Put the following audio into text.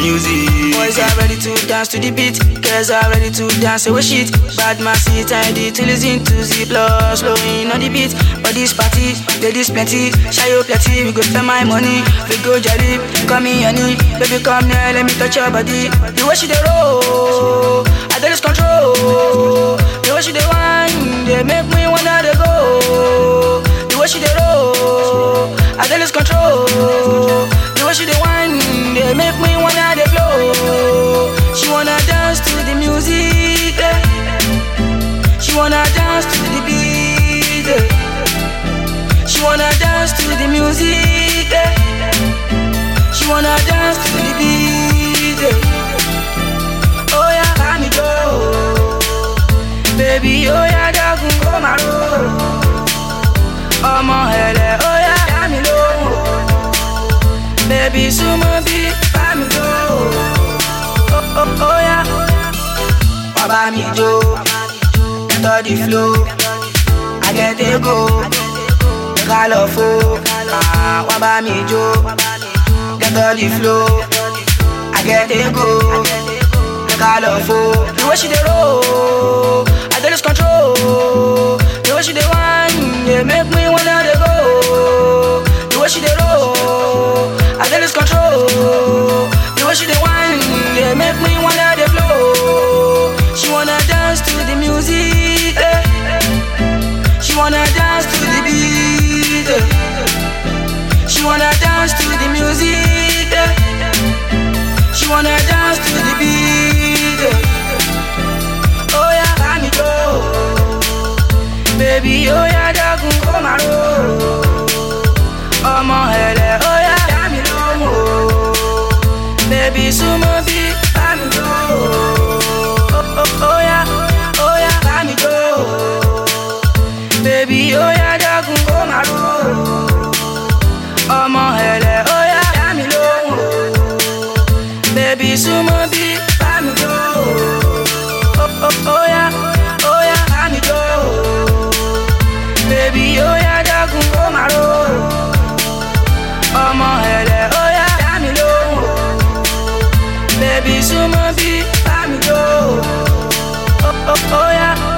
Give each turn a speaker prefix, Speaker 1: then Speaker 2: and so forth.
Speaker 1: music.
Speaker 2: Boys are ready to dance to the beat. Girls are ready to dance away shit. Bad man sit and to listen to Z plus flowing on the beat. But this party, ladies plenty, shy you plenty. We go spend my money, we go jolly. Come in, honey, baby come here, let me touch your body. The way she dey roll, I don't lose control. The way she dey whine, they make me wanna dey go. The way she dey roll, I don't lose control. The way she dey whine, they make me wanna dey flow. She wanna dance to the music, eh. she wanna dance to the beat. eh. She wanna dance to the music, eh. she wanna dance to the beat. eh. Oh yeah, let me go, baby. Oh yeah, dagun go maro. Ọmọ ẹlẹ, oh yeah, dá mi lóhùn. Baby, súnmọ́ bí bá mi jó. Oh, oh, oh, yeah. Wá bá mi jó. Enter the flow. I get a go. Ká lọ fo. Ah, Wá bá mi jó. Enter the flow. I get a go. Ká lọ fo. The way she dey roll, I dey lose control. The way she dey whine, dey make me wanna dey go. The way she dey roll, I dey lose control. The way she dey whine, dey make me wanna dey flow. She wanna dance to the music, eh. She wanna dance to the beat. eh. She wanna dance to the music, eh. She wanna dance to the beat. eh. Oh yeah, let me go, baby. Oh yeah, dagun go maro. Ọmọ ẹlẹ, oh yeah, dá mi lóhùn o. Baby, súnmọ́ bí bá mi jó. Oh, oh, oh yeah, oh yeah, bá mi jó. Baby, oh yeah, dagun go maro. Ọmọ ẹlẹ, oh yeah, dá mi lóhùn o. Baby, súnmọ́ bí bá mi jó. Oh, oh, oh yeah, oh yeah, bá mi jó. Baby, oh yeah, dagun go maro. Ọmọ ẹlẹ, oh yeah, dá mi lóhùn o. Baby, súnmọ́ bí bá mi jó. Oh, oh, oh yeah.